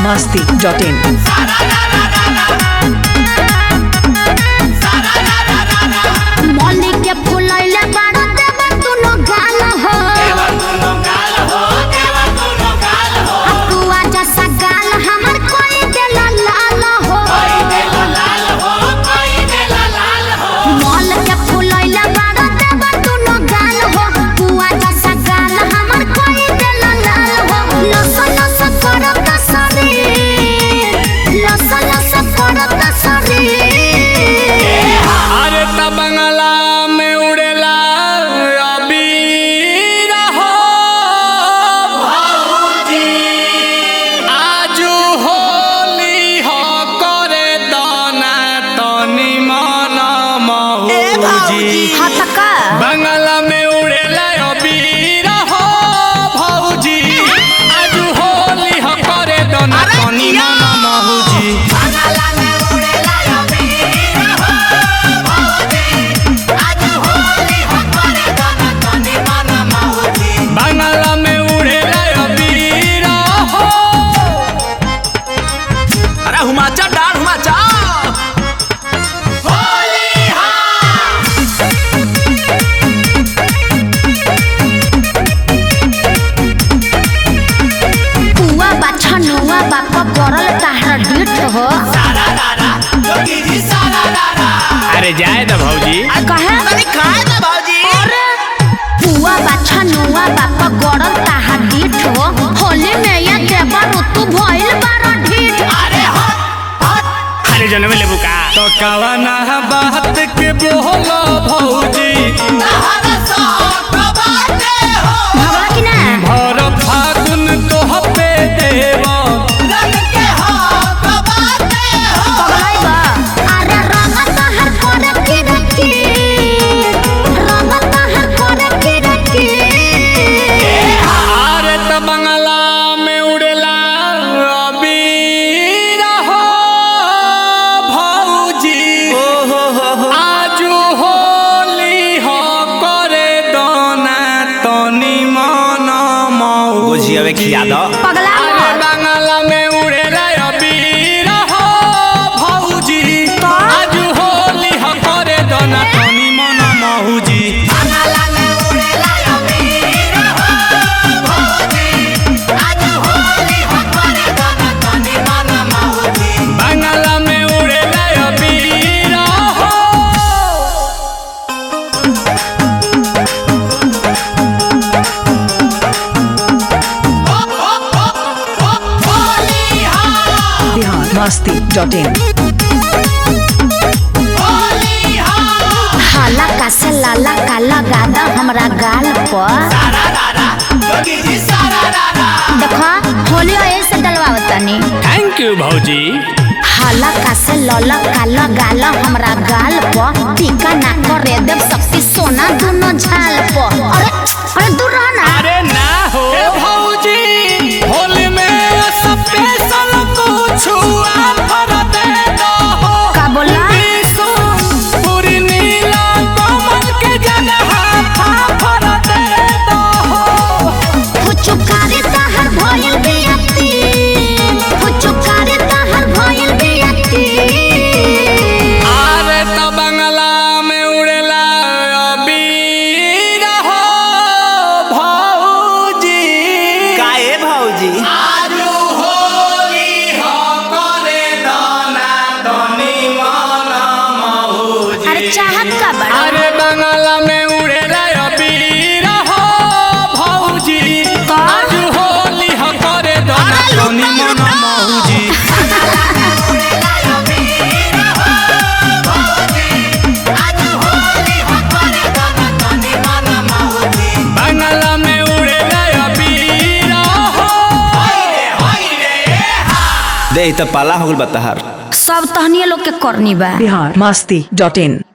masti.in. मौली के फुलैले बाड़ा देवर दुनो गाल हो अकुआ जैसा गाल हमर कोई देला लाल हो मौल के फुलैले बाड़ा देवर दुनो गाल हो कुआ जैसा गाल हमर कोई देला लाल हो लस लस करत शरीर लस लस करत शरीर अरे त बंगला में उड़ेला अबीर हो आजू होली हो करे दाना तनी मन मौजी हतका बंगला में उड़ेला अबीर हो भौजी आजू होली हो करे दाना तनी मन मौजी बंगला में उड़ेला अबीर हो अरे हुमाचा डाल हुमाचा पुआ बाछा नुआ बाप करल ताहरा डीठ हो अरे जाए द भौजी कहे खाए ना भाजी पुआ बाछा नुआ बाप करल ताहरा डीठ हो होली में ये देवर तू भइल बारा ढीठ अरे जनमे लेबू का तो कवना बात के बोलो भौजी भगवा कि ना भर फागुन तो पे देव पगलाई बा अरे रंग ताहर करे की रखी रंग ताहर करे की रखी अरे त बंगला में उड़ेला अबीर हो भौजी आजू होली हो करे दोना तनी मन मौजी गोझियावे खिया दो पगला अरे बंगला में उड़ेला अबीर हो भौजी आजू होली हो करे दोना तनी मन मौजी बंगला में उड़ेला अबीर हो Bihar masti.in. हाला का से लाला का लगा दा हमरा गाल पर देखो होली ऐसे डलवावतनी थैंक यू भौजी हाला का से लला का लगा ला हमरा गाल पर टीका ना करे देव शक्ति सोना दोनों झाल पर अरे अरे दूर रह ना अरे ना हो भौजी होली में स्पेशल कुछ ऑफर दे दो का बोला पूरी नीला कमल के जगह ऑफर दे दो फुचुकारी ताहर भइल बियती फुचुकारी ताहर भइल बियती अरे तो बंगला में उड़ेला अबीर हो भौजी काए भाजी आजू होली हो करे दाना दनी मन मौजी अरे चाहत का बड़ा अरे बंगला में उड़े रे अबीर हो भौजी आज होली हो करे दाना तनी मन मौजी बंगला में उड़े रे अबीर हो दे त पाला हो गल बतहर सब तहनिए लोग के करनी बा Bihar masti.in.